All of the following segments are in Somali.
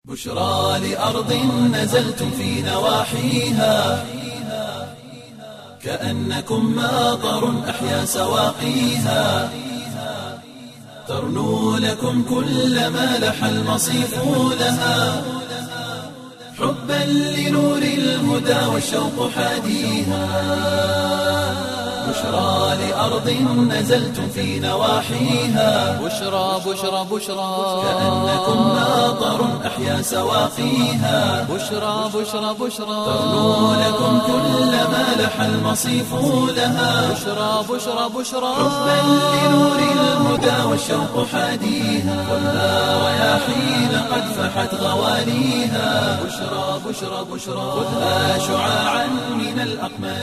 بشرى لأرض نزلتم في نواحيها كأنكم ماطر أحيا سواقيها ترنو لكم كل ما لح المصيف لها حبا لنور الهدى والشوق حاديها بشرى لأرض نزلتم في نواحيها بشرى بشرى بشرى كأنكم ماطر أحيا سواقيها بشرى بشرى بشرى ترنو لكم كل ما لح المصيف لها بشرى بشرى بشرى حبا لنور الهدى والشوق حاديها والنار رياحين قد فحت غواليها بشرى بشرى بشرى خذها شعاعا من الأقمار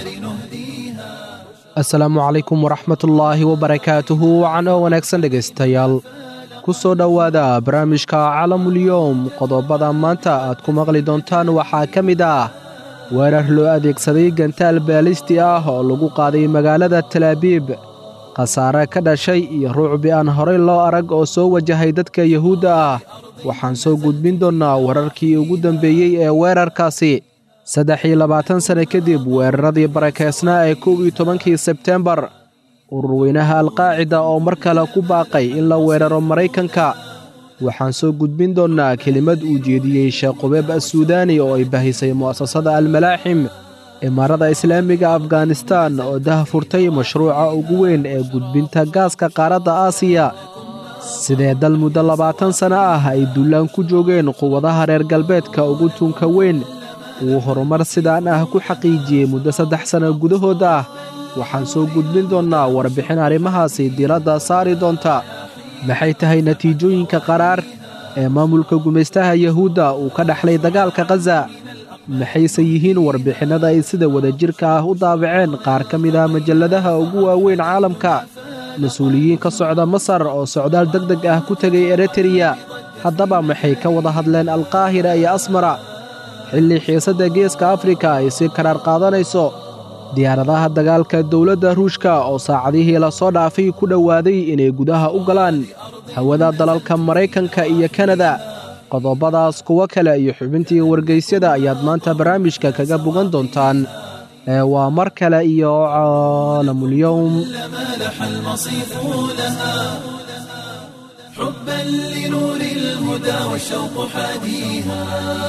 نهديها asalaamu calaykum waraxmatullaahi wabarakaatuhu wacanoo wanaagsan dhegaystayaal ku soo dhowaada barnaamijka calamulyoom qodobada maanta aad ku maqli doontaan waxaa ka mid ah weerar loo adeegsaday gantaal baalisti ah oo lagu qaaday magaalada talaabiib khasaare ka dhashay iyo ruucbi aan horay loo arag oo soo wajahay dadka yuhuudda ah waxaan soo gudbin doonnaa wararkii ugu dambeeyey ee weerarkaasi saddex iyo labaatan sane kadib weeraradii barakeysnaa ee kow iyo tobankii sebteembar ururweynaha alqaacida oo mar kale ku baaqay in la weeraro maraykanka waxaan soo gudbin doonnaa kelimad uu jeediyey sheekh qubeeb assuudaani oo ay bahisay mu'asasada almalaaxim imaarada islaamiga afganistan oo dah furtay mashruuca ugu weyn ee gudbinta gaaska qaaradda aasiya sidee dal muddo labaatan sanno ah ay dullaan ku joogeen quwadaha reer galbeedka ugu tunka weyn uu horumar sidaan ah ku xaqiijiyey muddo saddex sanno gudahood ah waxaan soo gudbin doonnaa warbixin arrimahaasi diiradda saari doonta maxay tahay natiijooyinka qaraar ee maamulka gumaystaha yuhuudda uu ka dhexlay dagaalka khaza maxayse yihiin warbixinnada ay sida wadajirka ah u daabaceen qaar ka mid ah majalladaha ugu waaweyn caalamka mas-uuliyiin ka socda masar oo socdaal deg deg ah ku tegay eritreya haddaba maxay ka wada hadleen alkaahira iyo asmara xilli xiisadda geeska afrika ay si karaar qaadanayso diyaaradaha dagaalka dowladda ruushka oo saacadihii lasoo dhaafay ku dhowaaday inay gudaha u galaan hawada dalalka maraykanka iyo kanada qodobadaas kuwo kale iyo xubintii wargaysyada ayaad maanta barnaamijka kaga bogan doontaan ee waa mar kale iyo caalamulyowm ما لح المصيف لها حبا لنور الهدى والشوق حاديها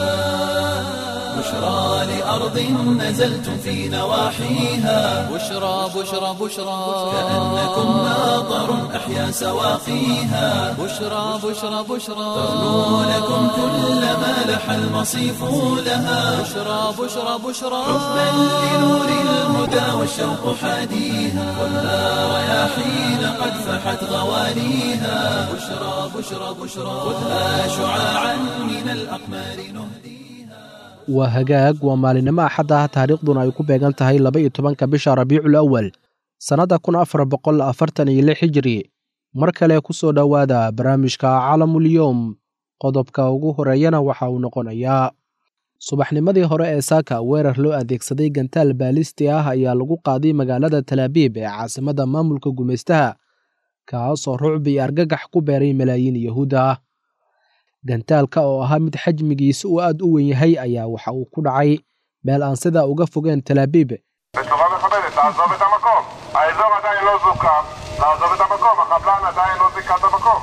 بشرى لأرض نزلتم في نواحيها بشرى بشرى بشرى كأنكم ماطر أحيا سواقيها بشرى بشرى بشرى ترنو لكم كل ما لح المصيف لها بشرى بشرى بشرى حبا لنور الهدى والشوق حاديها والنار رياحين قد فحت غواليها بشرى بشرى بشرى خذها شعاعا من الأقمار نهديها waa hagaag waa maalinimo axad ah taariikhduna ay ku beegan tahay laba iyo tobanka bisha rabiicul awal sannadda kun afar boqol afartan iyo lix hijiri mar kale ku soo dhowaada barnaamijka calamulyoom qodobka ugu horeeyana waxa uu noqonayaa subaxnimadii hore ee saaka weerar loo adeegsaday gantaal baalisti ah ayaa lagu qaaday magaalada talaabiib ee caasimadda maamulka gumaystaha kaasoo rucbi iyo argagax ku beeray malaayiin yahuudda ah gantaalka oo ahaa mid xajmigiisa uu aad u weyn yahay ayaa waxa uu ku dhacay meel aan sidaa uga fogeen talaabiib בצורה מכבדת, לעזוב את המקום. האזור עדיין לא זוכה, לעזוב את המקום, החבלן עדיין לא זיכה את המקום.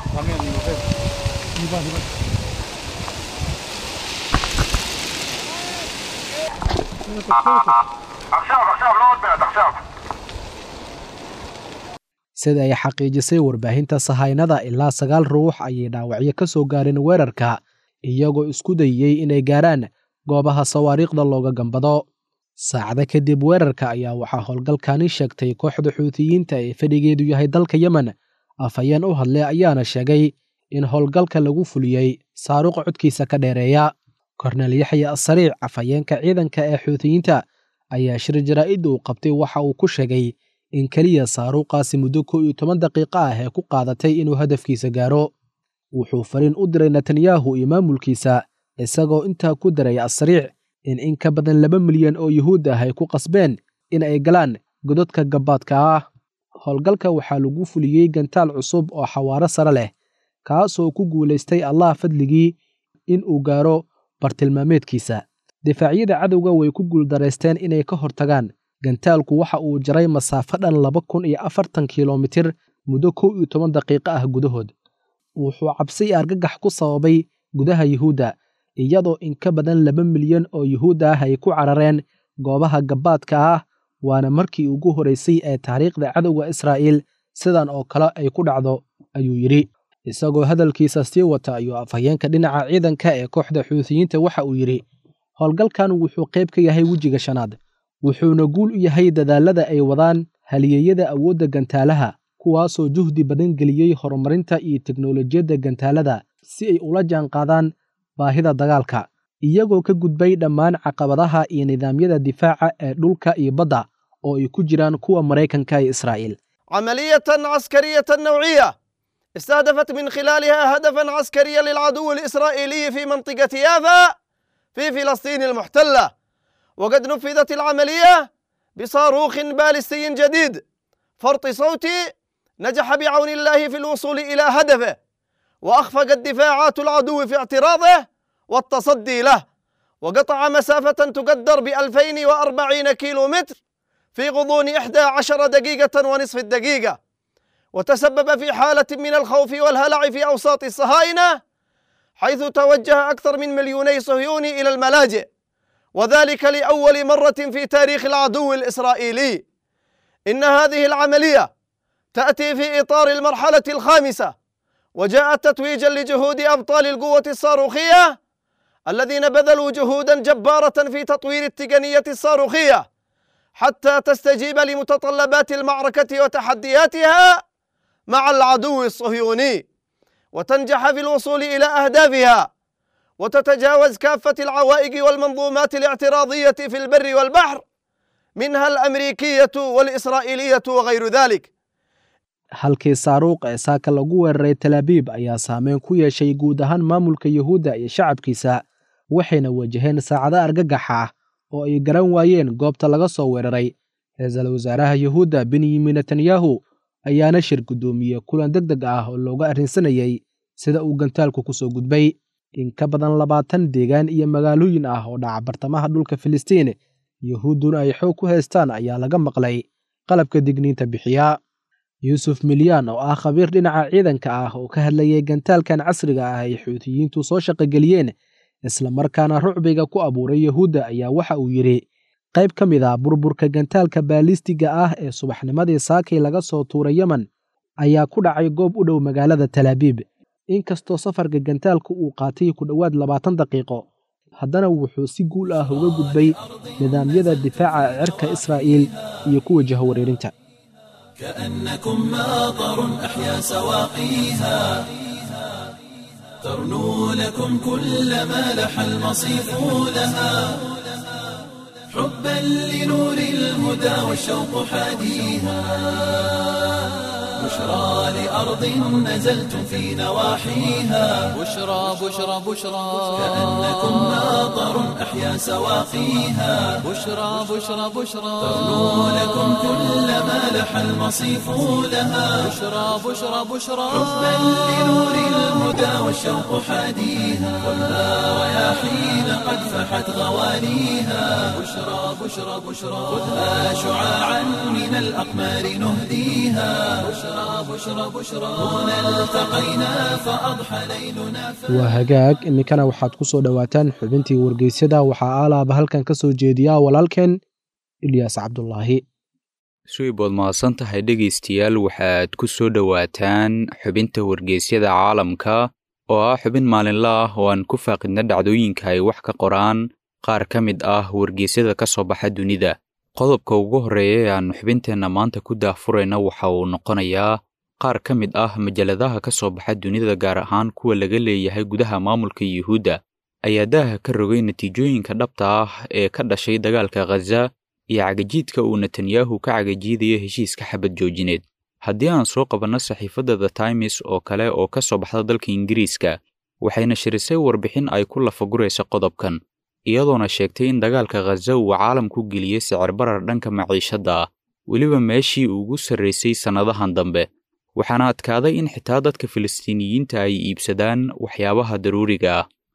עכשיו, עכשיו, לא עוד מעט, עכשיו. sida ay xaqiijisay warbaahinta sahaynada ilaa sagaal ruux ayay dhaawacyo ka soo gaareen weerarka iyagoo isku dayey inay gaaraan goobaha sawaariikhda looga gambado saacada kadib weerarka ayaa waxaa howlgalkani sheegtay kooxda xuutiyiinta ee fadhigeedu yahay dalka yemen afhayeen u hadlay ayaana sheegay in howlgalka lagu fuliyey saaruuq codkiisa ka dheereeya kornel yaxya asariic afhayeenka ciidanka ee xuutiyiinta ayaa shir jaraa'id uu qabtay waxa uu ku sheegay in keliya saaruuqaasi muddo kow iyo toban daqiiqo ah ee ku qaadatay inuu hadafkiisa gaaro wuxuu fariin u diray netanyahu iyo maamulkiisa isagoo intaa ku daray asariic in in ka badan laba milyan oo yuhuud ah ay ku qasbeen in ay galaan gododka gabbaadka ah howlgalka waxaa lagu fuliyey gantaal cusub oo xawaaro sare leh kaasoo ku guulaystay allah fadligii in uu gaaro bartilmaameedkiisa difaacyada cadowga way ku guuldaraysteen inay ka hortagaan gantaalku waxa uu jaray masaafo dhan laba kun iyo afartan kilomitir muddo kow iyo toban daqiiqo ah gudahood wuxuu cabsi iyo argagax ku sababay gudaha yuhuudda iyadoo in ka badan laba milyan oo yuhuud ah ay ku carareen goobaha gabbaadka ah waana markii ugu horeysay ee taariikhda cadowga israa'iil sidan oo kale ay ku dhacdo ayuu yidhi isagoo hadalkiisa sii wata ayuu afhayeenka dhinaca ciidanka ee kooxda xuutiyiinta waxa uu yidhi howlgalkan wuxuu qayb ka yahay wejiga shanaad wuxuuna guul u yahay dadaallada ay wadaan halyeeyada awoodda gantaalaha kuwaasoo juhdi badan geliyey horumarinta iyo teknolojiyadda gantaalada si ay ula jaanqaadaan baahida dagaalka iyagoo ka gudbay dhammaan caqabadaha iyo nidaamyada difaaca ee dhulka iyo badda oo ay ku jiraan kuwa maraykanka iyo israa'iil عملية عسكرية نوعية استهدفت من خلالها هدفا عسكريا للعدو الإسرائيلي في منطقة يافا في فلسطين المحتلة وقد نفذت العملية بصاروخ باليستي جديد فرط صوتي نجح بعون الله في الوصول إلى هدفه وأخفقت دفاعات العدو في اعتراضه والتصدي له وقطع مسافة تقدر ب 2040 كيلو متر في غضون 11 دقيقة ونصف الدقيقة وتسبب في حالة من الخوف والهلع في أوساط الصهاينة حيث توجه أكثر من مليوني صهيوني إلى الملاجئ وذلك لأول مرة في تاريخ العدو الإسرائيلي إن هذه العملية تأتي في إطار المرحلة الخامسة وجاءت تتويجا لجهود أبطال القوة الصاروخية الذين بذلوا جهودا جبارة في تطوير التقنية الصاروخية حتى تستجيب لمتطلبات المعركة وتحدياتها مع العدو الصهيوني وتنجح في الوصول إلى أهدافها وتتجاوز كافة العوائق والمنظومات الاعتراضية في البر والبحر منها الأمريكية والإسرائيلية وغير ذلك halkii saaruuq ee saaka lagu weeraray talaabiib ayaa saameyn ku yeeshay guud ahaan maamulka yuhuudda iyo shacabkiisa waxayna wajaheen saacado argagaxa ah oo ay garan waayeen goobta laga soo weeraray ra-iisul wasaaraha yuhuudda benyamin netanyahu ayaana shir guddoomiye kulan deg deg ah oo looga arrinsanayey sida uu gantaalku ku soo gudbay in ka badan labaatan deegaan iyo magaalooyin ah oo dhaca bartamaha dhulka filistiin yuhuudduna ay xoog ku haystaan ayaa laga maqlay qalabka digniinta bixiya yuusuf milyaan oo ah khabiir dhinaca ciidanka ah oo ka hadlayay gantaalkan casriga ah ay xuutiyiintu soo shaqogeliyeen islamarkaana rucbiga ku abuuray yuhuudda ayaa waxa uu yidhi qayb ka mid ah burburka gantaalka baalistiga ah ee subaxnimadii saakay laga soo tuuray yemen ayaa ku dhacay goob u dhow magaalada talaabiib inkastoo safarka gantaalka uu qaatay ku dhowaad labaatan daqiiqo haddana wuxuu si guul ah uga gudbay nidaamyada difaaca cirka israa'iil iyo kuwa jahawareerinta كأنكم ماطر أحيا سواقيها ترنو لكم كل ما لح المصيف لها حبا لنور الهدى والشوق حاديها بشرى لأرض نزلتم في نواحيها بشرى بشرى بشرى كأنكم ماطر أحيا سواقيها بشرى بشرى بشرى ترنو لكم كل ما لح المصيف لها بشرى بشرى بشرى حبا لنور الهدى والشوق حاديها خذها رياحين قد فحت غوانيها بشرى بشرى بشرى خذها شعاعا من الأقمار نهديها بشرى بشرى بشرى هنا التقينا فأضحى ليلنا waa hagaag iminkana waxaad ku soo dhowaataan xubintii wargeysyada waxaa aalaaba halkan ka soo jeediyaa walaalkeen ilyaas cabdulaahi suibood mahadsan tahay dhegaystayaal waxaad ku soo dhowaataan xubinta wargeysyada caalamka oo ah xubin maalinle ah oo aan ku faaqidna dhacdooyinka ay wax ka qoraan qaar ka mid ah wargeysyada ka soo baxa dunida qodobka ugu horreeya ee aannu xubinteenna maanta ku daahfurayna waxa uu noqonayaa qaar ka mid ah majalladaha ka soo baxa dunida gaar ahaan kuwa laga leeyahay gudaha maamulka yuhuudda ayaa daaha ka rogay natiijooyinka dhabta ah ee ka dhashay dagaalka khaza iyo cagajiidka uu netanyahu ka cagajiidayo heshiiska xabad joojineed haddii aan soo qabanno saxiifadda the times oo kale oo ka soo baxda dalka ingiriiska waxayna shirisay warbixin ay ku lafaguraysa qodobkan iyadoona sheegtay in dagaalka khaza uu caalamku geliyey sicir barar dhanka maciishadda ah weliba meeshii ugu sarraysay sannadahan dambe waxaana adkaaday in xitaa dadka filistiiniyiinta ay iibsadaan waxyaabaha daruuriga ah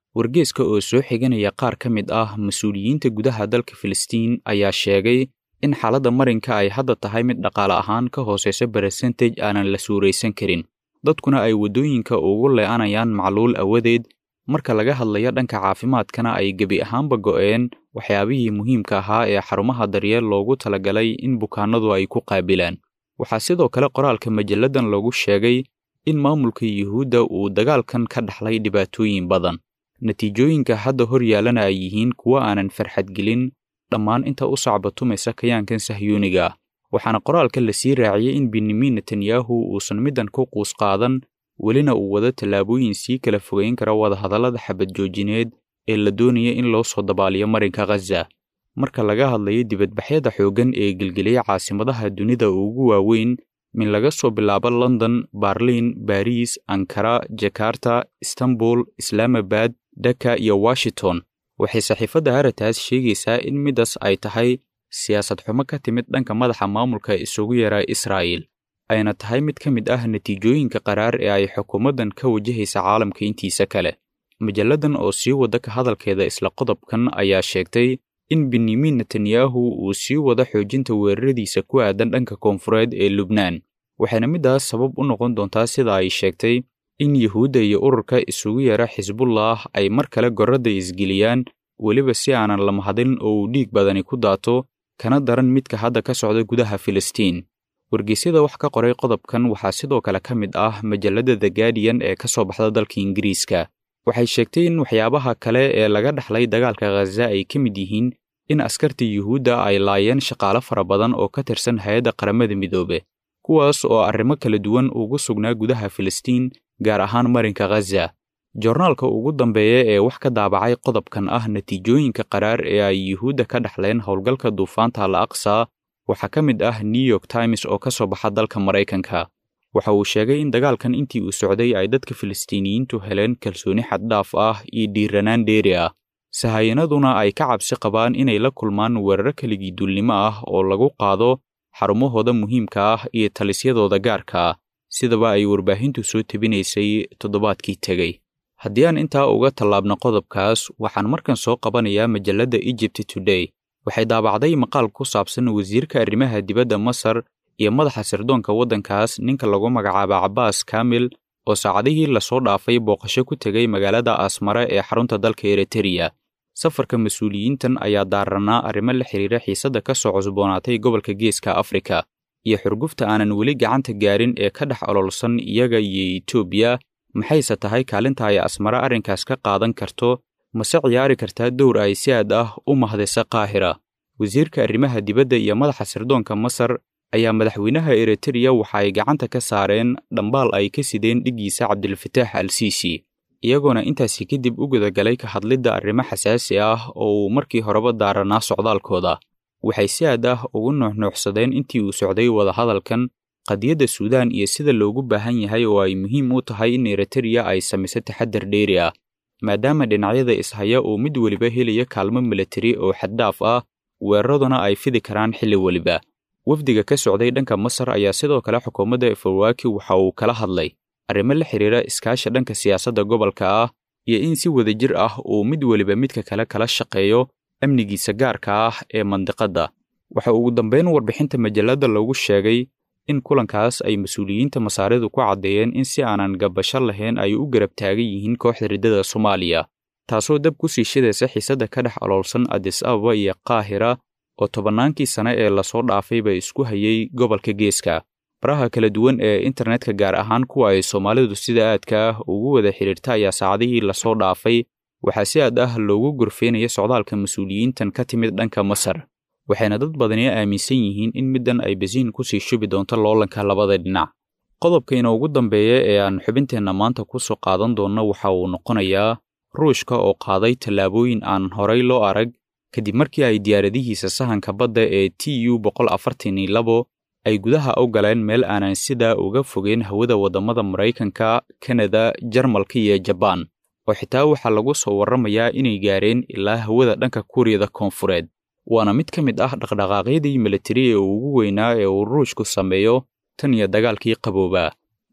wargeeska oo soo xiganaya qaar ka mid ah mas-uuliyiinta gudaha dalka filistiin ayaa sheegay in xaaladda marinka ay hadda tahay mid dhaqaale ahaan ka hooseysa beresentage aanan la suuraysan karin dadkuna ay waddooyinka ugu lee'anayaan macluul awadeed marka laga hadlayo dhanka caafimaadkana ay gebi ahaanba go'een waxyaabihii muhiimka ahaa ee xarumaha daryeel loogu talagalay in bukaanadu ay ku qaabilaan waxaa sidoo kale qoraalka majalladan lagu sheegay in maamulka yuhuudda uu dagaalkan ka dhaxlay dhibaatooyin badan natiijooyinka hadda hor yaallana ay yihiin kuwo aanan farxadgelin dhammaan inta u sacbatumaysa kayaankan sahyuuniga ah waxaana qoraalka la sii raaciyey in benyamin netanyahu uusan middan ku quus qaadan welina uu wado tallaabooyin sii kala fogeyn kara wadahadallada xabad joojineed ee la doonaya in loo soo dabaaliyo marinka khaza marka laga hadlayo dibadbaxyada xooggan ee gelgeliyay caasimadaha dunida ugu waaweyn min laga soo bilaabo london barliin bariis ankara jakarta istanbul islaamabad dhaka iyo washington waxay saxiifadda haratas sheegaysaa in middaas ay tahay siyaasad xumo ka timid dhanka madaxa maamulka isugu yaraa israa'il ayna tahay mid ka mid ah natiijooyinka qaraar ee ay xukuumaddan ka wajahaysa caalamka intiisa kale majalladan oo sii wada ka hadalkeeda isla qodobkan ayaa sheegtay in benyamin netanyahu uu sii wado xoojinta weeraradiisa ku aadan dhanka koonfureed ee lubnaan waxayna middaas sabab u noqon doontaa sida ay sheegtay in yuhuudda iyo ururka isugu yara xisbullah ay mar kale gorradda isgeliyaan weliba si aanan la mahadin oo uu dhiig badani ku daato kana daran midka hadda ka socda gudaha filistiin wargeysyada wax ka qoray qodobkan waxaa sidoo kale ka mid ah majalladda the guardian ee ka soo baxda dalka ingiriiska waxay sheegtay in waxyaabaha kale ee laga dhaxlay dagaalka khaza ay ka mid yihiin in askarta yuhuudda ay laayeen shaqaale fara badan oo ka tirsan hay-adda qaramada midoobe kuwaas oo arrimo kala duwan ugu sugnaa gudaha filistiin gaar ahaan marinka khaza joornaalka ugu dambeeya ee wax ka daabacay qodobkan ah natiijooyinka qaraar ee ay yuhuudda ka dhaxleen howlgalka duufaanta al aqsa waxaa ka mid ah new york times oo ka soo baxa dalka maraykanka waxa uu sheegay in dagaalkan intii uu socday ay dadka filistiiniyiintu heleen kalsooni xaddhaaf ah iyo dhiiranaan dheeri ah sahayanaduna ay ka cabsi qabaan inay la kulmaan weeraro keligii duulnimo ah oo lagu qaado xarumahooda muhiimka ah iyo talisyadooda gaarka ah sidaba ay warbaahintu soo tebinaysay toddobaadkii tegey haddii aan intaa uga tallaabno qodobkaas waxaan markan soo qabanayaa majalladda egypt today waxay daabacday maqaal ku saabsan wasiirka arrimaha dibadda masar iyo madaxa sirdoonka waddankaas ninka lagu magacaaba cabbaas kaamil oo saacadihii lasoo dhaafay booqasho ku tegay magaalada asmare ee xarunta dalka eritreya safarka mas-uuliyiintan ayaa daaranaa arrimo la xidhiira xiisadda ka soo cusboonaatay gobolka geeska afrika iyo xurgufta aanan weli gacanta gaarin ee ka dhex ololsan iyaga iyo etoobiya maxayse tahay kaalinta ay asmare arrinkaas ka qaadan karto mase ciyaari kartaa dowr ay si aad ah u mahdaysa qaahira wasiirka arrimaha dibadda iyo madaxa sirdoonka masar ayaa madaxweynaha eritreya waxa ay gacanta ka saareen dhambaal ay ka sideen dhiggiisa cabdilfataax al siisi iyagoona intaasi kadib u gudagalay ka hadlidda arrimo xasaasi ah oo uu markii horeba daaranaa socdaalkooda waxay si aad ah ugu nuuxnuuxsadeen intii uu socday wadahadalkan qadiyadda suudaan iyo sida loogu baahan yahay oo ay muhiim u tahay in eritreya ay samayso taxaddar dheeri ah maadaama dhinacyada ishaya uu mid weliba helaya kaalmo milatari oo xaddhaaf ah weeraraduna ay fidi karaan xilli weliba wafdiga ka socday dhanka masar ayaa sidoo kale xukuumadda efawaki waxa uu kala hadlay arrimo la xidhiira iskaasha dhanka siyaasadda gobolka ah iyo in si wadajir ah uu mid weliba midka kale kala shaqeeyo amnigiisa gaarka ah ee mandiqadda waxa ugu dambayn warbixinta majalladda lagu sheegay in kulankaas ay mas-uuliyiinta masaaridu ku caddeeyeen in si aanan gabasho lahayn ay u garab taagan yihiin kooxda riddada soomaaliya taasoo dab ku sii shidaysa xiisadda ka dhex oloolsan adis ababa iyo qaahira oo tobannaankii sane ee lasoo dhaafayba isku hayay gobolka geeska baraha kala duwan ee internetka gaar ahaan kuwa ay soomaalidu sida aadka ah ugu wada xidhiirta ayaa saacadihii lasoo dhaafay waxaa si aad ah loogu gorfeynaya socdaalka mas-uuliyiintan ka timid dhanka masar waxayna dad badani aaminsan yihiin in middan ay basiin ku sii shubi doonto loolanka labada dhinac qodobkayna ugu dambeeya ee aan xubinteenna maanta ku soo qaadan doonno waxa uu noqonayaa ruushka oo qaaday tallaabooyin aan horay loo arag kadib markii ay diyaaradihiisa sahanka badda ee t u boqol afartan iyo labo ay gudaha u galeen meel aanan sidaa uga fogeen hawada waddamada maraykanka kanada jarmalka iyo jabaan oo xitaa waxaa lagu soo warramayaa inay gaareen ilaa hawada dhanka kuuriyada koonfureed waana mid ka mid ah dhaqdhaqaaqyadii militari ee ugu weynaa ee uu ruushku sameeyo tan iyo dagaalkii qaboobaa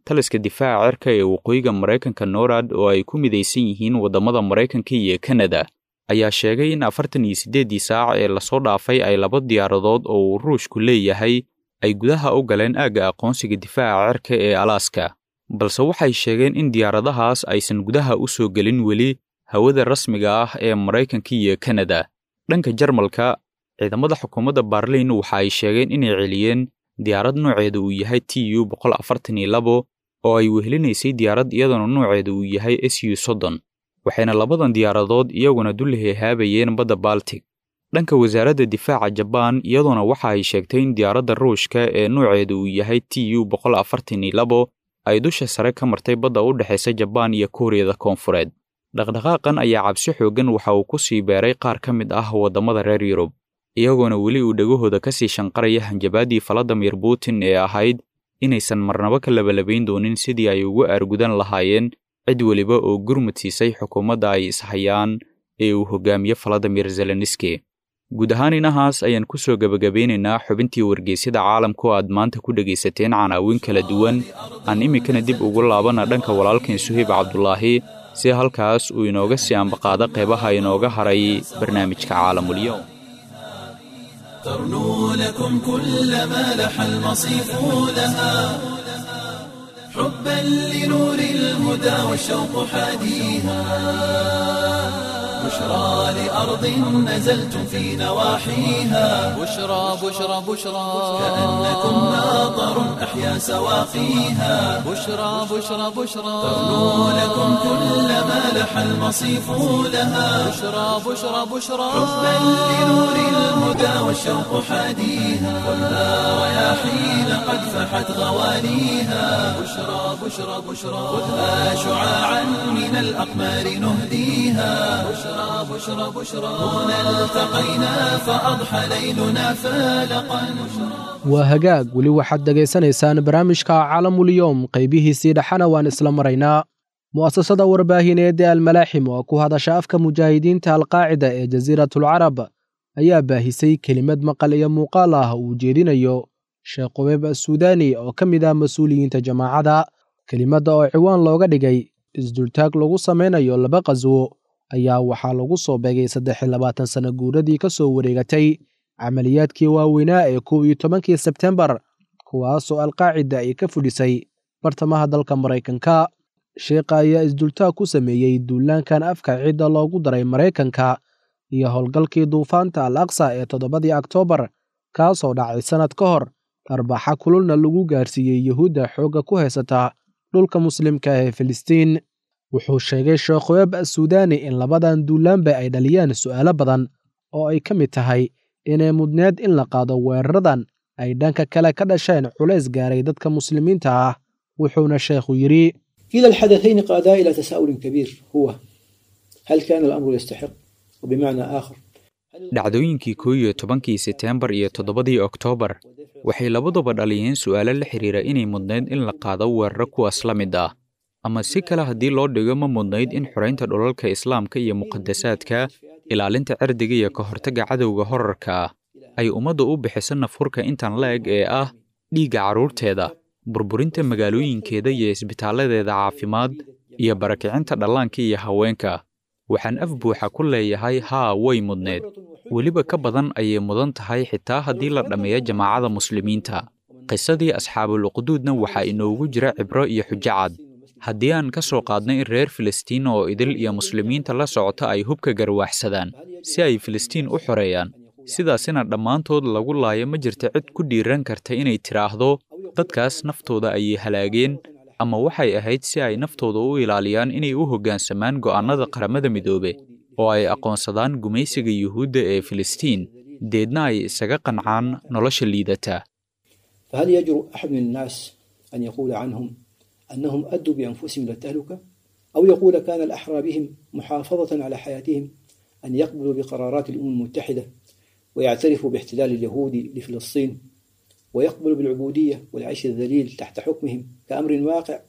taliska difaaca cirka ee waqooyiga maraykanka norad oo ay ku midaysan yihiin waddamada maraykanka iyo kanada ayaa sheegay in afartan iyo siddeeddii saac ee lasoo dhaafay ay laba diyaaradood oo uu ruushku leeyahay ay gudaha u galeen aagga aqoonsiga difaaca cirka ee alaska balse waxay sheegeen in diyaaradahaas aysan gudaha u soo gelin weli hawada rasmiga ah ee maraykanka iyo kanada dhanka jarmalka ciidamada xukuumadda barliin waxa ay sheegeen inay celiyeen diyaarad nooceeda uu yahay t u boqol afartan iyo labo oo ay wehelinaysay diyaarad iyaduna nooceeda uu yahay s u soddon waxayna labadan diyaaradood iyaguna dullahehaabayeen badda baltic dhanka wasaaradda difaaca jabaan iyaduna waxa ay sheegtay in diyaaradda ruushka ee nooceeda uu yahay t u boqol afartan iyo labo ay dusha sare ka martay badda u dhexaysa jabaan iyo kuuriyada koonfureed dhaqdhaqaaqan ayaa cabsi xooggan waxa uu ku sii beeray qaar ka mid ah waddamada reer yurub iyagoona weli uu dhegahooda ka sii shanqaraya hanjabaaddii faladimir putin ee ahayd inaysan marnaba ka labalabayn doonin sidii ay ugu aargudan lahaayeen cid weliba oo gurmud siisay xukuumadda ay ishayaan ee uu hogaamiye faladimir zelenski guud ahaan inahaas ayaan ku soo gebagabeynaynaa xubintii wargeysyada caalamku aad maanta ku dhegaysateen canaawin kala duwan aan iminkana dib ugu laabana dhanka walaalkan suhayb cabdulaahi si halkaas uu inooga sii ambaqaado qeybaha inooga haray barnaamijka caalamulyoom ترنو لكم كل ما لح المصيف لها حبا لنور الهدى والشوق حاديها بشرى لأرض نزلتم في نواحيها بشرى بشرى بشرى كأنكم ناظر أحيا سواقيها بشرى بشرى بشرى ترنو لكم كل ما لح المصيف لها بشرى بشرى بشرى حبا لنور الهدى والشوق حاديها ولا رياحين قد فحت غواليها بشرى بشرى بشرى خذها شعاعا من الأقمار نهديها بشرى بشرى بشرى هنا التقينا فأضحى ليلنا فالقا waa hagaag weli waxaad dhegaysanaysaan barnaamijka caalamulyoom qaybihiisii dhexana waan isla maraynaa mu'asasada warbaahineed ee almalaaxim oo ku hadasha afka mujaahidiinta alqaacida ee jasiiratulcarab ayaa baahisay kelimad maqal iyo muuqaal ah uu jeedinayo sheekh qubeeb assuudaani oo ka mid ah mas-uuliyiinta jamaacadda kelimadda oo ciwaan looga dhigay isdultaag lagu samaynayo laba qaswo ayaa waxaa lagu soo beegay saddex iyo labaatan sanno guuradii ka soo wareegatay camaliyaadkii waaweynaa ee kow iyo tobankii sebtembar kuwaasoo alqaacida ay ka fudhisay bartamaha dalka maraykanka sheekha ayaa isdultaag ku sameeyey duulaankan afka cidda loogu daray maraykanka iyo howlgalkii duufaanta al aqsa ee toddobadii oktoobar kaasoo dhacay sannad ka hor arbaxa kululna lagu gaarsiiyey yuhuudda xoogga ku haysata dhulka muslimka ee filistiin wuxuu sheegay sheekh qubeeb assuudaani in labadan duulaanba ay dhaliyaan su'aalo badan oo ay ka mid tahay inay mudneed in la qaado weeraradan ay dhanka kale ka dhasheen culays gaaray dadka muslimiinta ah wuxuuna sheekhu yidhi كلا الحدثين قادا إلى تساؤل كبير هو هل كان الأمر يستحق وبمعنى آخر dhacdooyinkii koo iyo tobankii seteembar iyo toddobadii oktoobar waxay labaduba dhaliyeen su'aalo la xidhiira inay mudnayd in la qaado weeraro kuwaas la mid ah ama si kale haddii loo dhigo ma mudnayd in xoraynta dhulalka islaamka iyo muqadasaadka ilaalinta cirdiga iyo ka hortagga cadowga horarka ah ay ummadda u bixiso nafhurka intan la eg ee ah dhiigga carruurteeda burburinta magaalooyinkeeda iyo isbitaaladeeda caafimaad iyo barakicinta dhallaanka iyo haweenka waxaan af buuxa ku leeyahay haa way mudneed weliba ka badan ayay mudan tahay xitaa haddii la dhammeeyo jamaacada muslimiinta qisadii asxaabuulquduudna waxaa inoogu jira cibro iyo xujo cad haddii aan ka soo qaadno in reer filistiin oo idil iyo muslimiinta la socota ay hubka garwaaxsadaan si ay filistiin u xoreeyaan sidaasina dhammaantood lagu laayo ma jirta cid ku dhiiran karta inay tidhaahdo dadkaas naftooda ayay halaageen ama waxay ahayd si ay naftooda u ilaaliyaan inay u hoggaansamaan go'aannada qaramada midoobe oo ay aqoonsadaan gumaysiga yuhuudda ee filistiin deedna ay isaga qancaan nolosha liidata فهل يجرؤ أحد من الناس أن يقول عنهم أنهم أدوا بأنفسهم إلى التهلكة أو يقول كان الأحرى بهم محافظة على حياتهم أن يقبلوا بقرارات الأمم المتحدة ويعترفوا باحتلال اليهود لفلسطين ويقبلوا بالعبودية والعيش الذليل تحت حكمهم كأمر واقع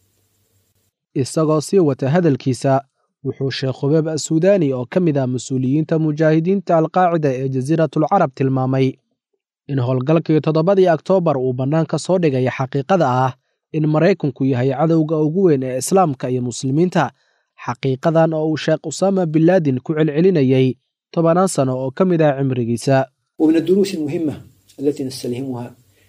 isagoo sii wata hadalkiisa wuxuu sheekh khubeeb assuudaani oo ka mid ah mas-uuliyiinta mujaahidiinta alqaacida ee jasiiratulcarab tilmaamay in howlgalkii toddobadii oktoobar uu bannaanka soo dhigaya xaqiiqada ah in maraykanku yahay cadowga ugu weyn ee islaamka iyo muslimiinta xaqiiqadan oo uu sheekh usaama binlaadin ku celcelinayay tobanaan sano oo ka mid ah cimrigiisa ومن الدروس المهمة التي نستلهمها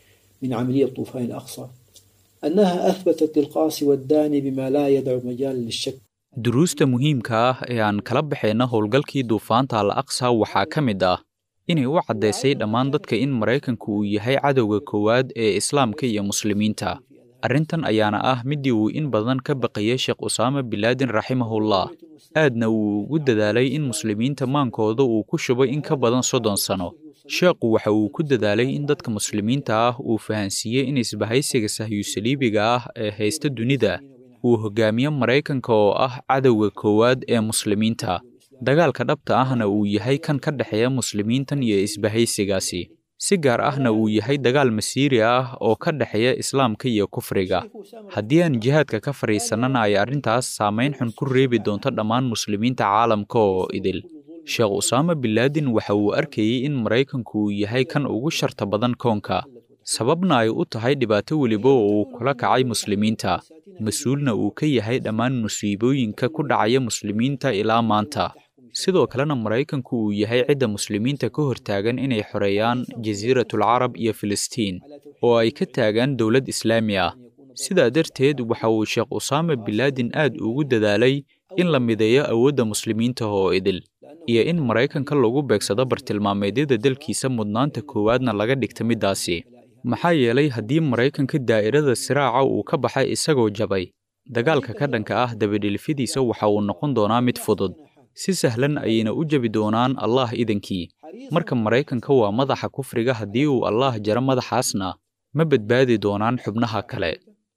من عملية طوفان الأقصى أنها أثبتت للقاصي والداني بما لا يدع مجال للشك duruusta muhiimka ah ee aan kala baxayna howlgalkii duufaanta al aqsa waxaa ka mid ah inay u caddaysay dhammaan dadka in maraykanku uu yahay cadowga koowaad ee islaamka iyo muslimiinta arrintan ayaana ah middii uu in badan ka baqayay sheekh usaama bilaadin raximahullah aadna uu ugu dadaalay in muslimiinta maankooda uu ku shubay in ka badan soddon sano sheekhu waxa uu ku dadaalay in dadka muslimiinta ah uu fahansiiyey in isbahaysiga sahyusaliibiga ah ee haysta dunida uu hogaamiyo maraykanka oo ah cadowga koowaad ee muslimiinta dagaalka dhabta ahna uu yahay kan ka dhexeeya muslimiintan iyo isbahaysigaasi si gaar ahna uu yahay dagaal masiiri ah oo ka dhexeeya islaamka iyo kufriga haddii aan jihaadka ka fadhiisannana ay arrintaas saamayn xun ku reebi doonto dhammaan muslimiinta caalamka oo idil sheekh usaama bilaadin waxa uu arkayey in maraykanku uu yahay kan ugu sharta badan koonka sababna ay u tahay dhibaato weliba oo uu kula kacay muslimiinta mas-uulna uu ka yahay dhammaan musiibooyinka ku dhacaya muslimiinta ilaa maanta sidoo kalena maraykanku uu yahay cidda muslimiinta ka hortaagan inay xoreeyaan jasiiratul carab iyo filistiin oo ay ka taagaan dowlad islaami ah sidaa darteed waxa uu sheekh usaama bilaadin aad ugu dadaalay in la mideeyo awoodda muslimiinta oo idil iyo in maraykanka lagu beegsado bartilmaameedyada dalkiisa mudnaanta koowaadna laga dhigta middaasi maxaa yeelay haddii maraykanka daa'irada siraaca uu ka baxay isagoo jabay dagaalka ka dhanka ah dabadhilifyadiisa waxa uu noqon doonaa mid fudud si sahlan ayayna u jabi doonaan allah idankii marka maraykanka waa madaxa kufriga haddii uu allaah jaro madaxaasna ma badbaadi doonaan xubnaha kale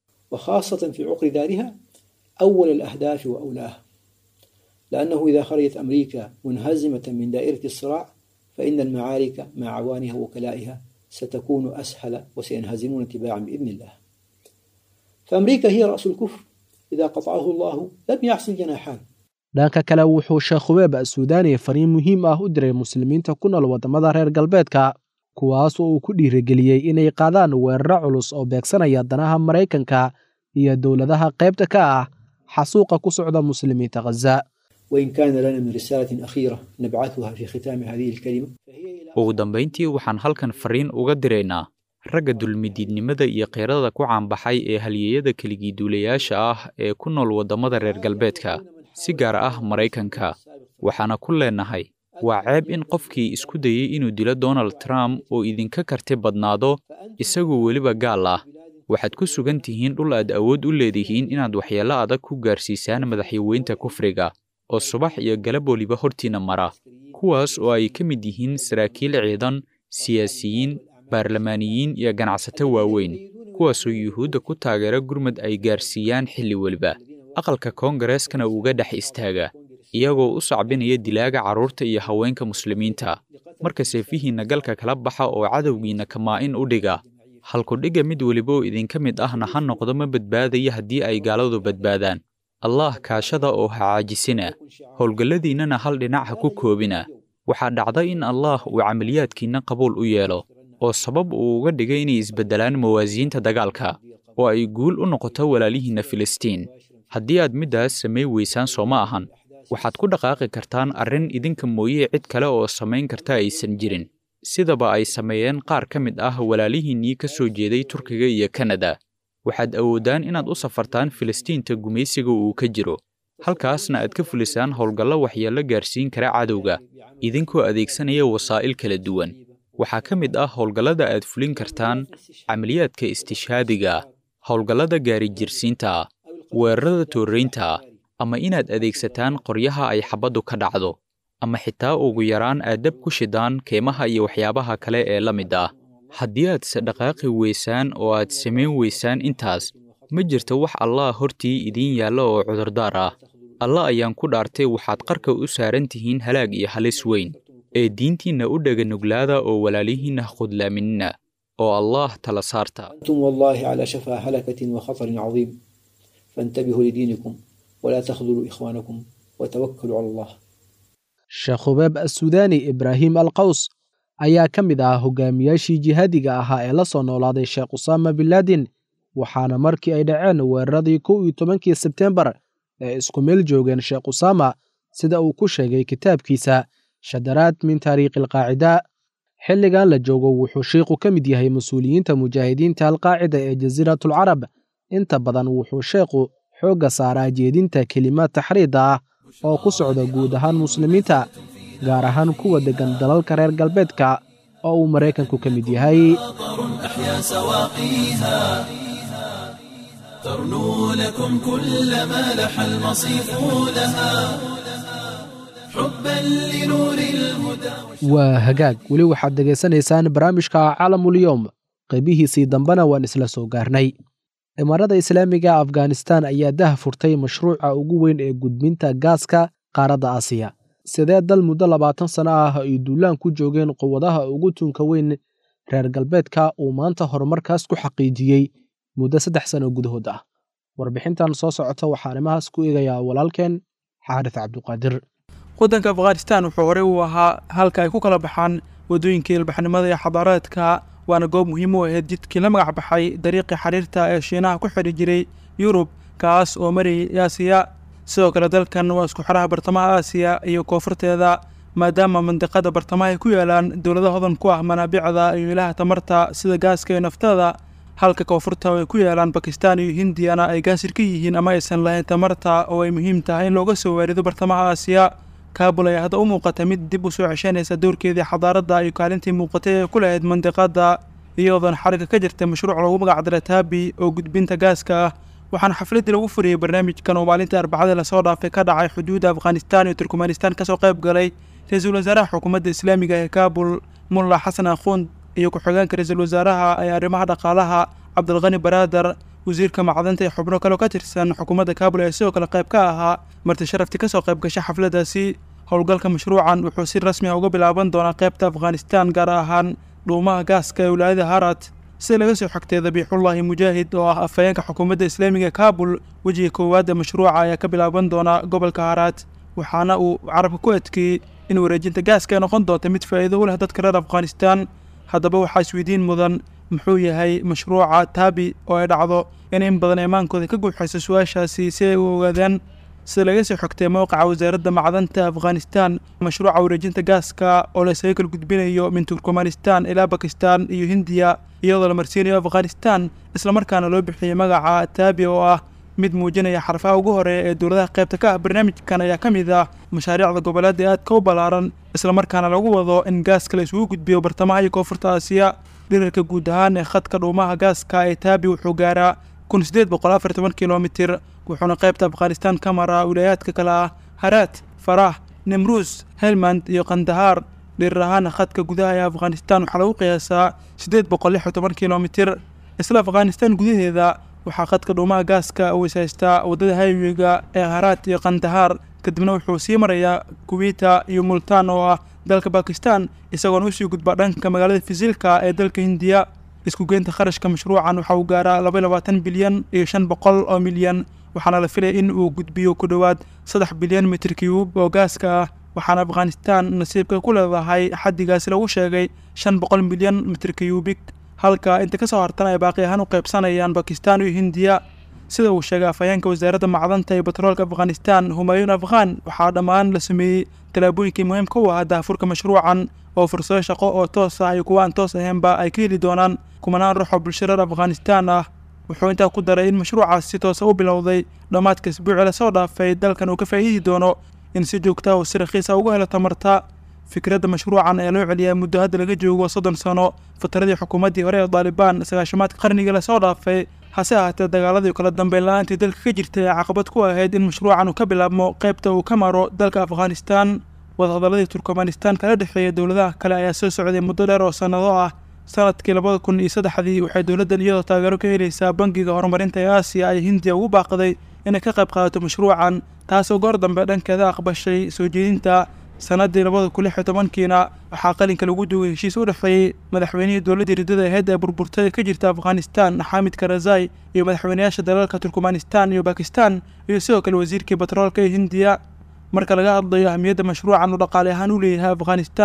وخاصة في عقر دارها أول الأهداف وأولاها لأنه إذا خرجت أمريكا منهزمة من دائرة الصراع فإن المعارك مع عوانها وكلائها ستكون أسهل وسينهزمون تباعا بإذن الله فأمريكا هي رأس الكفر إذا قطعه الله لم يحصل جناحان dhanka kale wuxuu sheekh hubeeb asuudaani fariin muhiim ah u diray muslimiinta ku nool waddamada reer galbeedka kuwaas oo uu ku dhiirigeliyey inay qaadaan weeraro culus oo beegsanaya danaha maraykanka iyo dowladaha qaybta ka ah xasuuqa ku socda muslimiinta khaza وإن كان لنا من رسالة أخيرة نبعثها في ختام هذه الكلمة ugu dambayntii waxaan halkan fariin uga diraynaa ragga dulmidiidnimada iyo keyrada ku caanbaxay ee halyeeyada keligii duulayaasha ah ee ku nool waddamada reer galbeedka si gaar ah maraykanka waxaana ku leenahay waa ceeb in qofkii isku dayey inuu dilo donald trump oo idinka karti badnaado isagoo weliba gaal ah waxaad ku sugan tihiin dhul aad awood u leedihiin inaad waxyeello adag ku gaarsiisaan madaxyaweynta kufriga oo subax iyo galab weliba hortiinna mara kuwaas oo ay ka mid yihiin saraakiil ciidan siyaasiyiin baarlamaaniyiin iyo ganacsato waaweyn kuwaasoo yuhuudda ku taageera gurmad ay gaarsiiyaan xilli weliba aqalka koongareskana uga dhex istaaga iyagoo u sacbinaya dilaaga carruurta iyo haweenka muslimiinta marka seefihiinna galka kala baxa oo cadowgiinna kamaa-in u dhiga halkudhigga mid weliba oo idinka mid ahna ha noqdo ma badbaadaya haddii ay gaaladu badbaadaan allaah kaashada oo ha caajisina howlgalladiinnana hal dhinac ha ku koobina waxaa dhacda in allaah uu camaliyaadkiinna qabuul u yeelo oo sabab uu uga dhigay inay isbeddelaan mawaasiinta dagaalka oo ay guul u noqoto walaalihiinna filistiin haddii aad middaas samay weysaan soo ma ahan waxaad ku dhaqaaqi kartaan arrin idinka mooye cid kale oo samayn karta aysan jirin sidaba ay sameeyeen qaar ka mid ah walaalihiinnii ka soo jeeday turkiga iyo kanada waxaad awoodaan inaad u safartaan filistiinta gumaysiga uu ka jiro halkaasna aad ka fulisaan howlgallo waxyeello gaarsiin kara cadowga idinkoo adeegsanaya wasaa'il kala duwan waxaa ka mid ah howlgallada aad fulin kartaan camaliyaadka istishhaadiga howlgallada gaarijirsiinta weerarada tooraynta ama inaad adeegsataan qoryaha ay xabaddu ka dhacdo ama xitaa ugu yaraan aad dab ku shidaan keemaha iyo waxyaabaha kale ee la mid ah haddii aad se dhaqaaqi weysaan oo aad samayn weysaan intaas ma jirto wax allah hortii idiin yaalla oo cudurdaar ah alla ayaan ku dhaartay waxaad qarka u saaran tihiin halaag iyo halis weyn ee diintiinna u dhega nuglaada oo walaalihiinna khudlaaminina oo allaah tala saarta أنتم والله على شفا هلكة وخطر عظيم فانتبهوا لدينكم ولا تخذلوا إخوانكم وتوكلوا على الله sheekh hubeeb assuudaani ibraahim alqaws ayaa ka mid ah hogaamiyaashii jihaadiga ahaa ee la soo noolaaday sheekh usaama binlaadin waxaana markii ay dhaceen weeraradii kow iyo tobankii sebtembar ee isku meel joogeen sheekh usaama sida uu ku sheegay kitaabkiisa shadaraad min taariikhi alqaacida xilligan la joogo wuxuu sheikhu ka mid yahay mas-uuliyiinta mujaahidiinta alqaacida ee jasiiratulcarab inta badan wuxuu sheekhu xoogga saaraa jeedinta kelimaad taxriida ah oo ku socda guud ahaan muslimiinta gaar ahaan kuwa deggan dalalka reer galbeedka oo uu maraykanku ka mid yahay أحيا سواقيها ترنو لكم كل ما لح المصيف لها حبا لنور الهدى waa hagaag weli waxaad dhegaysanaysaan barnaamijka caalamulyoom qaybihiisii dambena waan isla soo gaarnay imaarada islaamiga afghanistan ayaa dah furtay mashruuca ugu weyn ee gudbinta gaaska qaaradda aasiya sidee dal muddo labaatan sano ah ay duulaan ku joogeen quwadaha ugu tunka weyn reer galbeedka uu maanta horumarkaas ku xaqiijiyey muddo saddex sano gudahood ah warbixintan soo socota waxaa arrimahaas ku eegayaa walaalkeen xaarif cabduqaadir waddanka afghanistan wuxuu horey u ahaa halka ay ku kala baxaan waddooyinkii ilbaxnimada iyo xadaareedka waana goob muhiim u ahayd jidkii la magac baxay dariiqii xiriirta ee shiinaha ku xidhi jiray yurub kaas oo marayay aasiya sidoo kale dalkan waa isku xidhaha bartamaha aasiya iyo koonfurteeda maadaama mandiqada bartamaha ay ku yaalaan dowlado hodan ku ah manaabicda iyo ilaha tamarta sida gaaska iyo naftada halka koonfurta oo ay ku yaalaan bakistan iyo hindiyana ay gaasir ka yihiin ama aysan lahayn tamarta oo ay muhiim tahay in looga soo waarido bartamaha aasiya kaabul ayaa hadda u muuqata mid dib u soo ceshanaysa doorkeedii xadaaradda iyo kaalintii muuqatay ee ku lahayd mandiqada iyadoona xarigga ka jirta mashruuc loogu magacdara taabi oo gudbinta gaaska ah waxaana xafladdii lagu furiyey barnaamijkan oo maalintii arbacadii lasoo dhaafay ka dhacay xuduudda afghanistan iyo turkmanistan kasoo qayb galay ra-iisul wasaaraha xukuumadda islaamiga ee kaabul mulla xasan akhuund iyo ku-xigeenka ra-iisul wasaaraha ee arrimaha dhaqaalaha cabdilqani baraadar wasiirka macdanta ee xubno kaleo ka tirsan xukuumadda kaabul ee sidoo kale qayb ka ahaa marti sharaftii kasoo qayb gashay xafladdaasi howlgalka mashruucan wuxuu si rasmi ah uga bilaaban doonaa qaybta afghanistan gaar ahaan dhuumaha gaaska ee wilaayada harat sida laga soo xogtay dabiixullaahi mujaahid oo ah afhayeenka xukuumadda islaamiga ee kaabul wejiga koowaad ee mashruuca ayaa ka bilaaban doona gobolka harat waxaana uu carabka ku adkeeyey in wareejinta gaaska ay noqon doonta mid faa'iido u leh dadka reer afghanistan haddaba waxaa isweydiin mudan muxuu yahay mashruuca taabi oo ay dhacdo in in badan eemaankooda ka guuxayso su-aashaasi si ay u ogaadaan sida laga soo xogtay mowqaca wasaaradda macdanta afghanistan mashruuca wareejinta gaaska oo laysaga kala gudbinayo min turkmanistan ilaa bakistan iyo hindiya iyadoo la marsiinayo afghanistan islamarkaana loo bixiyey magaca taabi oo ah mid muujinaya xarfaha ugu horeeya ee dowladaha qaybta ka ah barnaamijkan ayaa ka mid ah mashaariicda goboleeda aadka u ballaaran islamarkaana lagu wado in gaaska la isugu gudbiyo bartamaha iyo koonfurta aasiya dhirarka guud ahaan ee khadka dhuumaha gaaska ee taabi wuxuu gaaraa kun sideed boqol afar toban kilomitir wuxuuna qaybta afghanistan ka maraa wilaayaadka kale ah haraat farah nimruus helmand iyo kandahaar dhirir ahaana khadka gudaha ee afghanistan waxaa lagu qiyaasaa siddeed boqol lix iyo toban kilomitir isla afghanistan gudaheeda waxaa khadka dhuumaha gaaska uu ishaystaa waddada haywiga ee haraat iyo kandahaar kadibna wuxuu sii marayaa kuwiita iyo multaan oo ah dalka bakistan isagoona usii gudbaa dhanka magaalada fisilka ee dalka hindiya isku geynta kharashka mashruucan waxa uu gaaraa laba iyo labaatan bilyan iyo shan boqol oo milyan waxaana la filaya in uu gudbiyo ku dhowaad saddex bilyan mitir cube oo gaaska ah waxaana afghanistan nasiibka ku leedahay xaddigaasi lagu sheegay shan boqol milyan mitir cubik halka inta ka soo hartan ay baaqi ahaan u qaybsanayaan bakistan iyo hindiya sida uu sheegay afhayeenka wasaaradda macdanta iyo batroolka afghanistan humayuun afghan waxaa dhammaan la sameeyey tallaabooyinkii muhiimka u ahaa daafurka mashruucan oo fursado shaqo oo toos ah iyo kuwa aan toos ahaynba ay ka heli doonaan kumanaan ruux oo bulshareer afghanistan ah wuxuu intaa ku daray in mashruucaas si toosa u bilowday dhammaadka isbuuci lasoo dhaafay dalkan uu ka faa'iidi doono in si joogta uu si rakhiisa uga helo tamarta fikradda mashruucan ayaa loo celiyaa muddo hadda laga joogo soddon sano fataradii xukuumaddii hore ee daalibaan sagaashamaadka qarnigii lasoo dhaafay hase ahaatee dagaaladii kala dambeyn la-aantii dalka ka jirtay ee caqabad ku ahayd in mashruucan uu ka bilaabmo qaybta uu ka maro dalka afghanistan wadahadaladii turkmanistan kala dhexeeya dowladaha kale ayaa soo socday muddo dheer oo sannado ah sanadkii labada kun iyo saddexdii waxay dowladdan iyadoo taageero ka helaysaa bangiga horumarinta ee aasiya ay hindiya ugu baaqday inay ka qayb qaadato mashruucan taasoo goor dambe dhankeeda aqbashay soo jeedinta sannaddii labada kun lix iyo tobankiina waxaa qalinka lagu duugay heshiis u dhexeeyey madaxweynihii dowladdii riddada aheyd ee burburtada ka jirta afghanistan xaamid karazai iyo madaxweynayaasha dalalka turkmanistan iyo bakistan iyo sidoo kale wasiirkii batroolka ee hindiya marka laga hadlayo ahmiyadda mashruucan uu dhaqaale ahaan u leeyahay afghanistan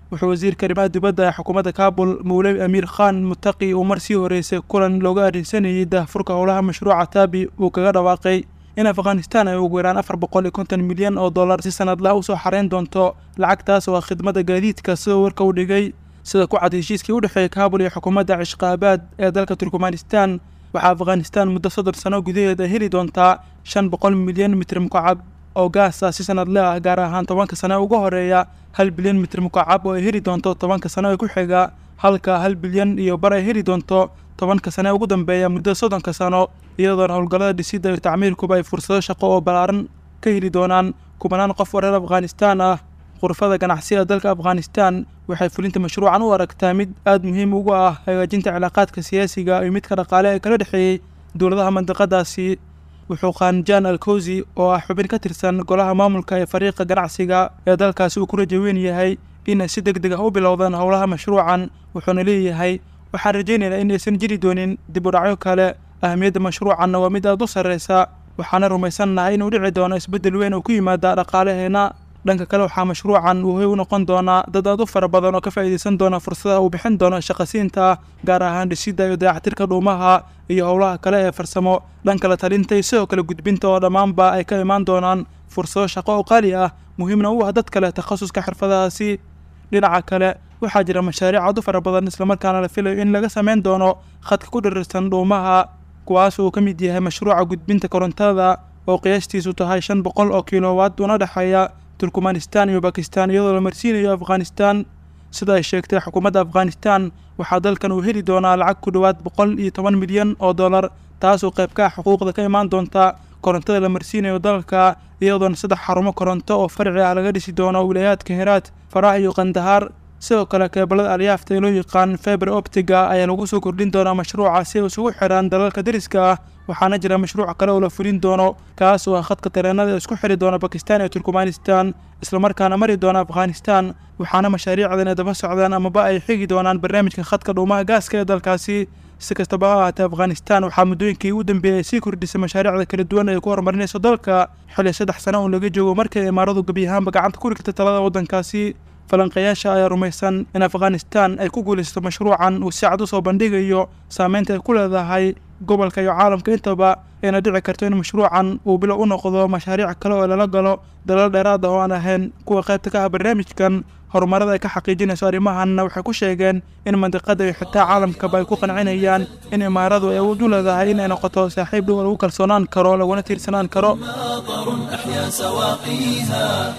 wuxuu wasiirka arrimaha dibadda ee xukuumadda kaabul mawlewi amiir khan mutaqi uu mar sii horeysay kulan looga arrinsanayay daahfurka howlaha mashruuca taabi uu kaga dhawaaqay in afghanistan ay ugu yaraan afar boqol iyo konton milyan oo dollar si sanadlaha usoo xareyn doonto lacagtaas oo ah khidmadda gaadiidka sidoo warka u dhigay sida ku cad heshiiskii u dhexeeyay kaabul iyo xukuumadda cishqaabaad ee dalka turkmanistan waxaa afghanistan muddo soddon sano gudaheeda heli doontaa shan boqol milyan mitir mukacab oo gaas ah si sanadle ah gaar ahaan tobanka sano ee uga horeeya hal bilyan mitir mukacab oo ay heli doonto tobanka sano ee ku xiga halka hal bilyan iyo bar ay heli doonto tobanka sano ee ugu dambeeya muddo soddonka sano iyadoona howlgallada dhisidda iyo tacmiirkuba ay fursado shaqo oo ballaaran ka heli doonaan kubanaan qof oo reer afghanistan ah khurfada ganacsiga dalka afghanistan waxay fulinta mashruucan u aragtaa mid aada muhiim ugu ah hagaajinta cilaaqaadka siyaasiga iyo midka dhaqaale ee kala dhexeeyey dowladaha mandiqadaasi wuxuu khanjaan alkowsi oo ah xubin ka tirsan golaha maamulka ee fariiqa ganacsiga ee dalkaasi uu ku raja weyn yahay inay si deg deg ah u bilowdaan howlaha mashruucan wuxuuna leeyahay waxaan rajaynaynaa in aysan jiri doonin dib u dhacyo kale ahamiyadda mashruucanna waa mid aada u sarreysa waxaana rumaysannahay inuu dhici doono isbeddel weyn oo ku yimaada dhaqaalaheena dhanka kale waxaa mashruucan uu hoy u noqon doonaa dad aad u fara badan oo ka faa'iidaysan doona fursadaha uu bixin doono shaqasiinta gaar ahaan dhisidda iyo dayactirka dhuumaha iyo howlaha kale ee farsamo dhanka la talinta iyo sidoo kale gudbinta oo dhammaanba ay ka imaan doonaan fursado shaqo oo qaali ah muhiimna u ah dad kale takhasuska xirfadahaasi dhinaca kale waxaa jira mashaariic aad u fara badan islamarkaana la filayo in laga sameyn doono khadka ku dhirirsan dhuumaha kuwaas uu ka mid yahay mashruuca gudbinta korontada oo qiyaastiisu tahay shan boqol oo kilowaad una dhexeeya turkmanistan iyo bakistan iyadoo la marsiinayo afghanistan sida ay sheegtay xukuumadda afghanistan waxaa dalkan uu heli doonaa lacag ku dhowaad boqol iyo toban milyan oo dollar taasoo qayb ka ah xuquuqda ka imaan doonta korontada la marsiinayo dalka iyadoona saddex xarumo koronto oo farci ah laga dhisi doono wilayaadka heraad farax iyo kandahaar sidoo kale keebalada alyaafta ee loo yaqaan feber optiga ayaa lagu soo kordhin doonaa mashruuca si ay isugu xidhaan dalalka deriska ah waxaana jira mashruuc kale oo la fulin doono kaas oo ah khadka tareenada isku xidhi doona bakistan iyo turkmanistan islamarkaana mari doona afghanistan waxaana mashaariicdan ay daba socdaan amaba ay xigi doonaan barnaamijka khadka dhuumaha gaaska ee dalkaasi si kastaba ha ahaatee afghanistan waxaa muddooyinkii u dambeeyey sii kordhisay mashaariicda kala duwan ee ku horumarinayso dalka xilli saddex sano oo laga joogo markii imaaradu gebi ahaanba gacanta ku rigtay talada waddankaasi falanqayaasha ayaa rumaysan in afghanistan ay ku guulaysato mashruucan uu si cad u soo bandhigayo saameynta ay ku leedahay gobolka iyo caalamka intaba ayna dhici karto in mashruucan uu bilow u noqdo mashaariic kale oo lala galo dalal dheeraad ah oo aan ahayn kuwa qaybta ka ah barnaamijkan horumarada ay ka xaqiijinayso arrimahanna waxay ku sheegeen in mandiqada iyo xitaa caalamkaba ay ku qancinayaan in imaaradu ay awood u leedahay inay noqoto saaxiib dhow lagu kalsoonaan karo laguna tiirsanaan karo أحيا سواقيها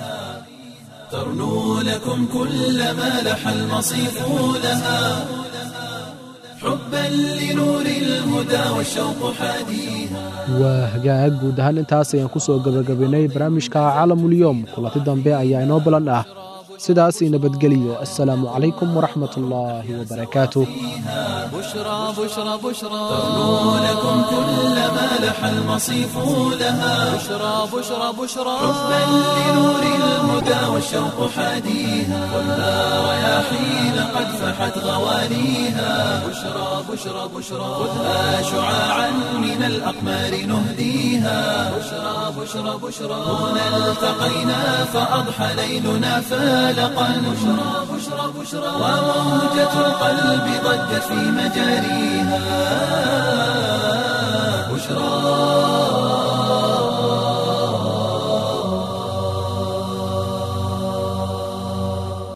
ترنو لكم كل ما لح المصيف لها حبا لنور الهدى والشوق حاديها waa hagaag guud ahaan intaas ayaan ku soo gebagabaynay barnaamijka caalamulyoom kulanti dambe ayaa inoo balan ah sidaas i nabadgeliyo assalaamu calaykum waraxmat ullaahi wabarakaatuh بشرى بشرى بشرى ترنو لكم كل ما لح المصيف لها بشرى بشرى بشرى حبا لنور الهدى والشوق حاديها خذها رياحين قد فحت غوانيها بشرى بشرى بشرى خذها شعاعا من الأقمار نهديها بشرى بشرى بشرى هنا التقينا فأضحى ليلنا فالقا بشرى بشرى بشرى وموجة القلب ضجت في مجاريها بشرى